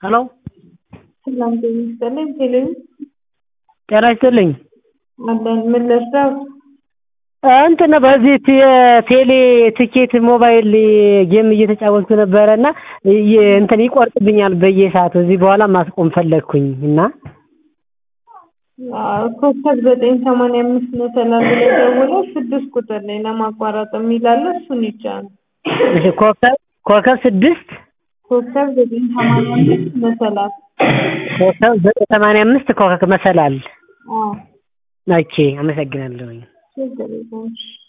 ሄሎ ሰላም ጤና ይስጥልኝ። ቴሌቪ ጤና ይስጥልኝ። አለን ምን ልርዳው? እንትን በዚህ የቴሌ ትኬት ሞባይል ጌም እየተጫወትኩ ነበረ እና እንትን ይቆርጥብኛል በየሰዓቱ እዚህ በኋላ ማስቆም ፈለግኩኝ እና ኮከብ ዘጠኝ ሰማንያ አምስት ነው ሰላም ብለው ደውለው ስድስት ቁጥር ላይ ለማቋረጥ የሚላለ እሱን ይጫኑ። እሺ ኮከብ ኮከብ ስድስት ኮከብ ዘጠኝ ሰማንያ አምስት መሰላል ኮከብ ዘጠኝ ሰማንያ አምስት ኮከብ መሰላል አዎ ኦኬ አመሰግናለሁኝ ችግር የለውም።